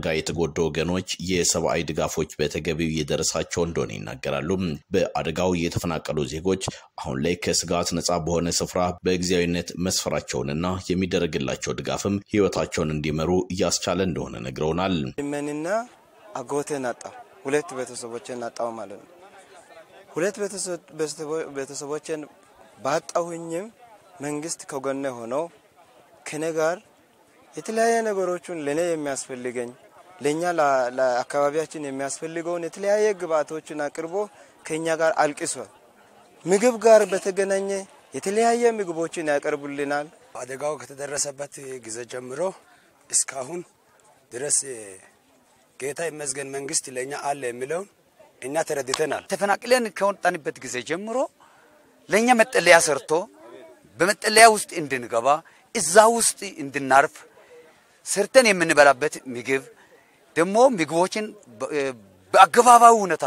በአደጋ የተጎዱ ወገኖች የሰብአዊ ድጋፎች በተገቢው እየደረሳቸው እንደሆነ ይናገራሉ። በአደጋው የተፈናቀሉ ዜጎች አሁን ላይ ከስጋት ነጻ በሆነ ስፍራ በጊዜያዊነት መስፈራቸውንና የሚደረግላቸው ድጋፍም ህይወታቸውን እንዲመሩ እያስቻለ እንደሆነ ነግረውናል። መንና አጎቴን አጣው። ሁለት ቤተሰቦችን አጣው ማለት ነው። ሁለት ቤተሰቦችን ባጣሁኝም መንግስት ከጎኔ ሆኖ ከኔ ጋር የተለያየ ነገሮችን ለእኔ የሚያስፈልገኝ ለእኛ ለአካባቢያችን የሚያስፈልገውን የተለያየ ግብአቶችን አቅርቦ ከእኛ ጋር አልቅሷል። ምግብ ጋር በተገናኘ የተለያየ ምግቦችን ያቀርቡልናል። አደጋው ከተደረሰበት ጊዜ ጀምሮ እስካሁን ድረስ ጌታ ይመስገን መንግስት ለእኛ አለ የሚለውን እኛ ተረድተናል። ተፈናቅለን ከወጣንበት ጊዜ ጀምሮ ለእኛ መጠለያ ሰርቶ በመጠለያ ውስጥ እንድንገባ እዛ ውስጥ እንድናርፍ ሰርተን የምንበላበት ምግብ ደግሞ ምግቦችን በአገባባዊ ሁኔታ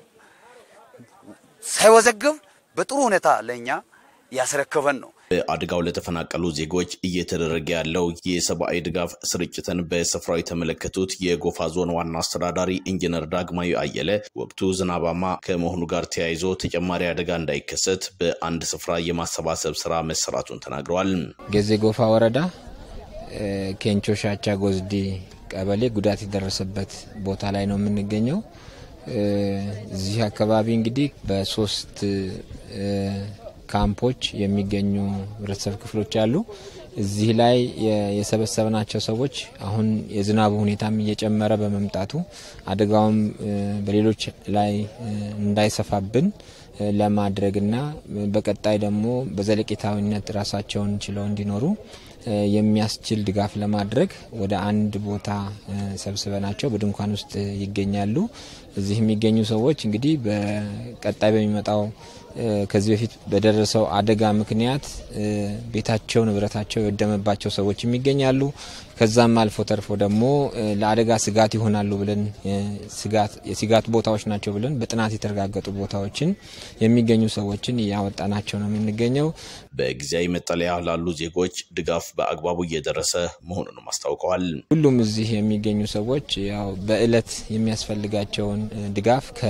ሳይወዘግብ በጥሩ ሁኔታ ለእኛ ያስረከበን ነው። በአደጋው ለተፈናቀሉ ዜጎች እየተደረገ ያለው የሰብአዊ ድጋፍ ስርጭትን በስፍራው የተመለከቱት የጎፋ ዞን ዋና አስተዳዳሪ ኢንጂነር ዳግማዊ አየለ ወቅቱ ዝናባማ ከመሆኑ ጋር ተያይዞ ተጨማሪ አደጋ እንዳይከሰት በአንድ ስፍራ የማሰባሰብ ስራ መሰራቱን ተናግረዋል። ገዜ ጎፋ ወረዳ ኬንቾ ሻቻ ጎዝዲ ቀበሌ ጉዳት የደረሰበት ቦታ ላይ ነው የምንገኘው። እዚህ አካባቢ እንግዲህ በሶስት ካምፖች የሚገኙ ህብረተሰብ ክፍሎች አሉ። እዚህ ላይ የሰበሰብናቸው ሰዎች አሁን የዝናቡ ሁኔታም እየጨመረ በመምጣቱ አደጋውም በሌሎች ላይ እንዳይሰፋብን ለማድረግና በቀጣይ ደግሞ በዘለቄታዊነት ራሳቸውን ችለው እንዲኖሩ የሚያስችል ድጋፍ ለማድረግ ወደ አንድ ቦታ ሰብስበናቸው በድንኳን ውስጥ ይገኛሉ። እዚህ የሚገኙ ሰዎች እንግዲህ በቀጣይ በሚመጣው ከዚህ በፊት በደረሰው አደጋ ምክንያት ቤታቸው፣ ንብረታቸው የወደመባቸው ሰዎች ይገኛሉ። ከዛም አልፎ ተርፎ ደግሞ ለአደጋ ስጋት ይሆናሉ ብለን የስጋት ቦታዎች ናቸው ብለን በጥናት የተረጋገጡ ቦታዎችን የሚገኙ ሰዎችን እያወጣናቸው ነው የምንገኘው። በጊዜያዊ መጠለያ ላሉ ዜጎች ድጋፍ በአግባቡ እየደረሰ መሆኑንም አስታውቀዋል። ሁሉም እዚህ የሚገኙ ሰዎች ያው በእለት የሚያስፈልጋቸውን ድጋፍ ከ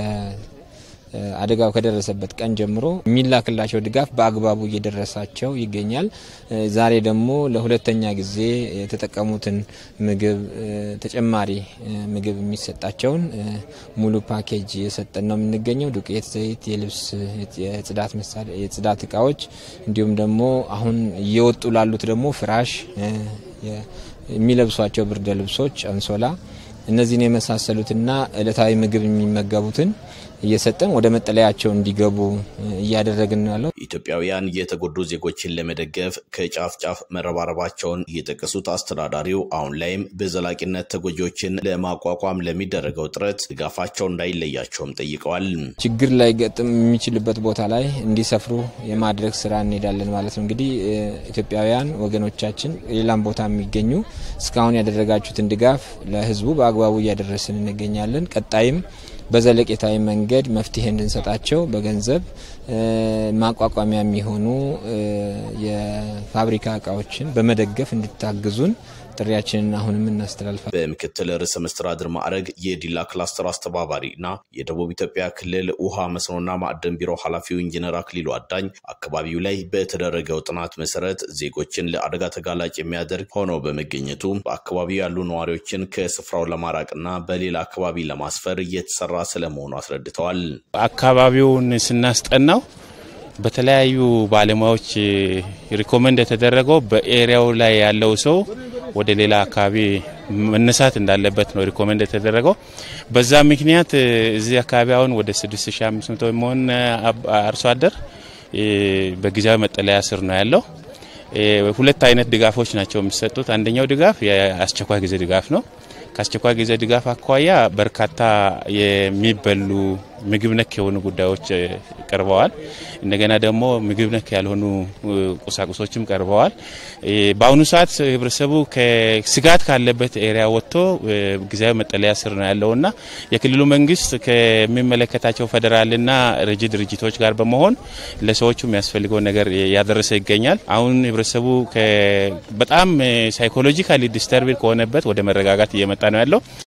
አደጋው ከደረሰበት ቀን ጀምሮ የሚላክላቸው ድጋፍ በአግባቡ እየደረሳቸው ይገኛል። ዛሬ ደግሞ ለሁለተኛ ጊዜ የተጠቀሙትን ምግብ ተጨማሪ ምግብ የሚሰጣቸውን ሙሉ ፓኬጅ እየሰጠን ነው የምንገኘው። ዱቄት፣ ዘይት፣ የልብስ የጽዳት መሳሪያ፣ የጽዳት እቃዎች እንዲሁም ደግሞ አሁን እየወጡ ላሉት ደግሞ ፍራሽ፣ የሚለብሷቸው ብርደ ልብሶች፣ አንሶላ እነዚህን የመሳሰሉትና እለታዊ ምግብ የሚመገቡትን እየሰጠን ወደ መጠለያቸው እንዲገቡ እያደረግን ነው ያለው። ኢትዮጵያውያን የተጎዱ ዜጎችን ለመደገፍ ከጫፍ ጫፍ መረባረባቸውን የጠቀሱት አስተዳዳሪው አሁን ላይም በዘላቂነት ተጎጂዎችን ለማቋቋም ለሚደረገው ጥረት ድጋፋቸው እንዳይለያቸውም ጠይቀዋል። ችግር ላይ ገጥም የሚችልበት ቦታ ላይ እንዲሰፍሩ የማድረግ ስራ እንሄዳለን ማለት ነው። እንግዲህ ኢትዮጵያውያን ወገኖቻችን ሌላም ቦታ የሚገኙ እስካሁን ያደረጋችሁትን ድጋፍ ለህዝቡ በአግባቡ እያደረስን እንገኛለን። ቀጣይም በዘለቄታዊ መንገድ መፍትሄ እንድንሰጣቸው በገንዘብ ማቋቋሚያ የሚሆኑ የፋብሪካ እቃዎችን በመደገፍ እንድታግዙን ጥሪያችንን አሁንም እናስተላልፋል። በምክትል ርዕሰ መስተዳድር ማዕረግ የዲላ ክላስተር አስተባባሪ እና የደቡብ ኢትዮጵያ ክልል ውሃ መስኖና ማዕድን ቢሮ ኃላፊው ኢንጂነር አክሊሉ አዳኝ አካባቢው ላይ በተደረገው ጥናት መሰረት ዜጎችን ለአደጋ ተጋላጭ የሚያደርግ ሆነው በመገኘቱ በአካባቢው ያሉ ነዋሪዎችን ከስፍራው ለማራቅና በሌላ አካባቢ ለማስፈር እየተሰራ ስለመሆኑ አስረድተዋል። አካባቢውን ስናስጠናው በተለያዩ ባለሙያዎች ሪኮመንድ የተደረገው በኤሪያው ላይ ያለው ሰው ወደ ሌላ አካባቢ መነሳት እንዳለበት ነው ሪኮመንድ የተደረገው። በዛ ምክንያት እዚህ አካባቢ አሁን ወደ 6500 የሚሆን አርሶ አደር በጊዜያዊ መጠለያ ስር ነው ያለው። ሁለት አይነት ድጋፎች ናቸው የሚሰጡት። አንደኛው ድጋፍ የአስቸኳይ ጊዜ ድጋፍ ነው። ከአስቸኳይ ጊዜ ድጋፍ አኳያ በርካታ የሚበሉ ምግብ ነክ የሆኑ ጉዳዮች ቀርበዋል። እንደገና ደግሞ ምግብ ነክ ያልሆኑ ቁሳቁሶችም ቀርበዋል። በአሁኑ ሰዓት ህብረተሰቡ ከስጋት ካለበት ኤሪያ ወጥቶ ጊዜያዊ መጠለያ ስር ነው ያለውና የክልሉ መንግስት ከሚመለከታቸው ፌዴራልና ረጂ ድርጅቶች ጋር በመሆን ለሰዎቹ የሚያስፈልገው ነገር ያደረሰ ይገኛል። አሁን ህብረተሰቡ በጣም ሳይኮሎጂካሊ ዲስተርብ ከሆነበት ወደ መረጋጋት እየመጣ ነው ያለው።